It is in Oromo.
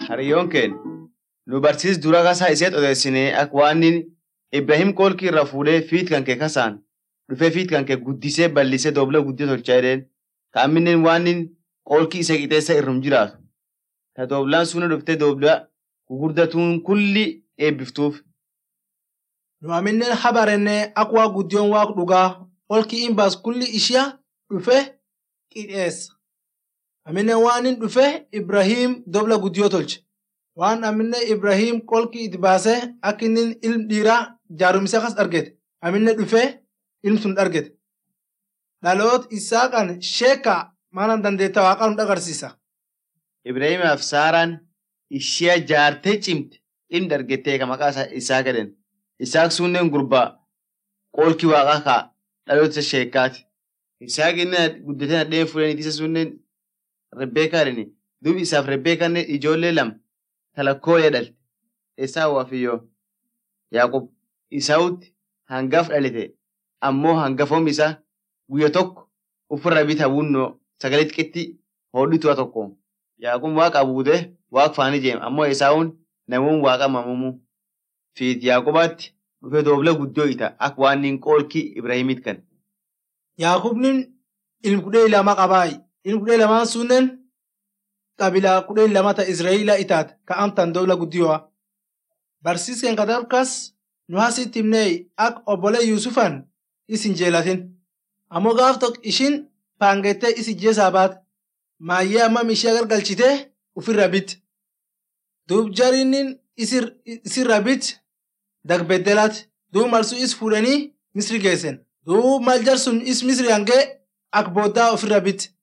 Hariyyoon keenya nu barsiis dura kasaa isheet odeessinee akka waan Ibrahim qoolkii irraa fuudhee fiit kan kee kasaan dhufee fiit kan kee guddisee bal'isee doobla guddee tolchaa jedheen kaamminen waan qoolkii isa qixeessa irrum jiraatu. Ta dooblaan sun dhuftee doobla gugurdatuun kulli eebbiftuuf. Nu amineen habarenne akka waa guddiyoon waaq dhugaa olki in baas kulli ishia dhufe qixeessa. Aminen waan in dhufe Ibrahim dobla guddiyoo tolche. Waan aminen Ibrahim qolki itti baasee akka inni ilm dhiiraa jaarumsa kas argete. Aminen dhufe ilm sun argete. Dhaloot isaa kan sheeka maana dandeetta waaqaa nu agarsiisa. Ibrahimaaf Saaraan ishee jaartee cimte ilmi argettee ka maqaa isaa gadhen. Isaaq sunneen gurbaa qoolkii waaqaa kaa dhaloota sheekaati. Isaaq inni guddatee nadheen fuudhanii isa sunneen Rebbeekaa dhini. Duubi isaaf Rebbeekaan ijoollee lama talakkoo dhalte. Isaa waafiyyoo. Yaaqub Isaawutti hangaaf dhalite ammoo hangafoom isaa guyya tokko ofirra bita wunnoo sagalee xixiqqeetti hodhituwa tokko. Yaaqub waaqa buutee waaq faanii jeema ammoo Isaawun namuun waaqa mamamuu. Fiit Yaaqubaatti dhufee doobla guddoo ita akka waan inni qoolkii Ibrahimiit kan. Yaaqubnin ilm kudhee lama qabaayi. Ilm kudhee lamaan sunnen qabilaa kudhee lama ta Israa'eela itaat ka amtan dobla guddiyoo. Barsiiseen kadarkas nu hasitti himnee akka obbolee Yuusufan isin jeelatin. Ammoo gaaf tokko ishin paangettee isi jeesaa baate. Maayyee ammam ishee gargalchitee ofirra bit. Duub jariinnin isirra bit dagbeddelaati. Duub malsuu is fuudhanii Misri geessan. Duub mal jar sun is Misri hangee akka booddaa ofirra bit.